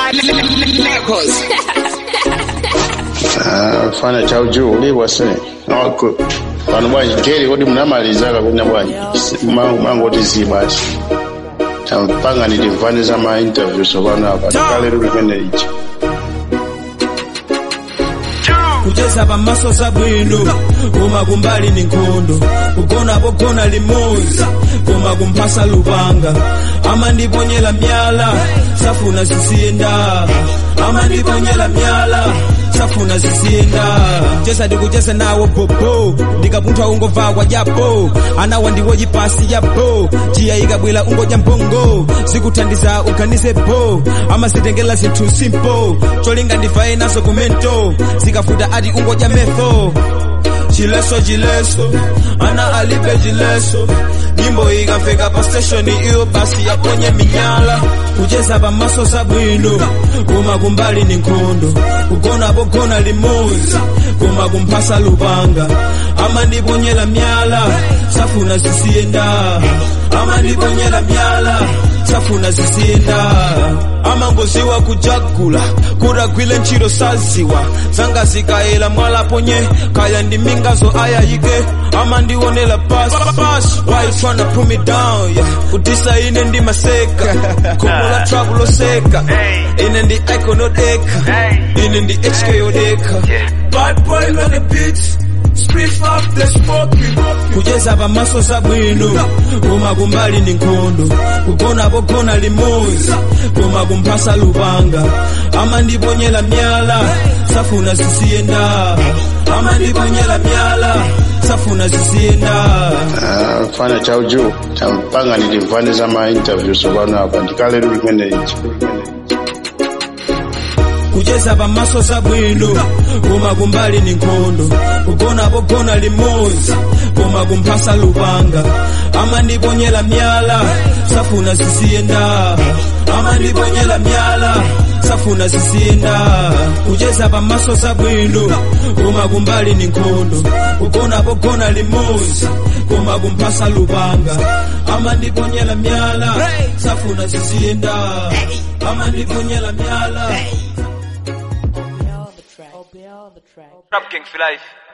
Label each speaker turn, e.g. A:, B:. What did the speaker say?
A: Ah, fana chauju ulibwa se noko pano bwanji geri kodi munamalizaka kuna bwanji mangu mangu tizi basi tampanga nilimvaniza ma interviews pano apa tikale luli kwene ichi
B: kucheza pamaso sabwino koma kumbali ni nkhondo kugona pogona limodzi koma kumphasa lupanga amandiponyera myala safuna ziziyenda amandiponyera myala safuna ziziyenda chesa ndikuchesa nawo bobo ndikapunthwa ungova kwa japo anawa ndiwo chipasi yapo jiya ikabwera ungodya mbongo zikuthandiza uganize bo amazitengera zinthu simple cholinga ndivaye naso kumento zikafuta ati ungodya metho chileso chileso ana alibe chileso nyimbo ikafika pa station iyo basi yaponye minyala kucheza pamaso sabwino koma kumbali ni nkhondo kugona pogona limodzi koma kumphasa lupanga amandiponyera myala safuna ziziyenda amandiponyera myala safuna ziziyenda amangoziwa kujagula kudagwile ntchito saziwa zanga zikayela mwalaponye kaya ndi mingazo ayayike amandionera pasi pasi why you tryna put me down yeah. kutisa ine ndi maseka khomo la trouble loseka ine ndi icon odeka ine ndi hk yodeka bad boy on the beats Split up the smoking kucheza pamaso sabwino koma kumbali ni nkhondo kugona pogona limodzi koma kumphasa lupanga amandiponyera myala safuna ziziyenda amandiponyera myala safuna ziziyenda
A: Ah, fana chauju tampanga nilimvaniza ma interviews pano apa tikale luli kwene ichi
B: kucheza pamaso sabwino koma kumbali ni nkhondo kugona pogona limodzi koma kumphasa lupanga amandiponyera myala safuna ziziyenda amandiponyera myala safuna ziziyenda kucheza pamaso sabwino koma kumbali ni nkhondo kugona pogona limodzi koma kumphasa lupanga amandiponyera myala safuna ziziyenda amandiponyera myala
C: Beyond the track.
D: Rap King for life.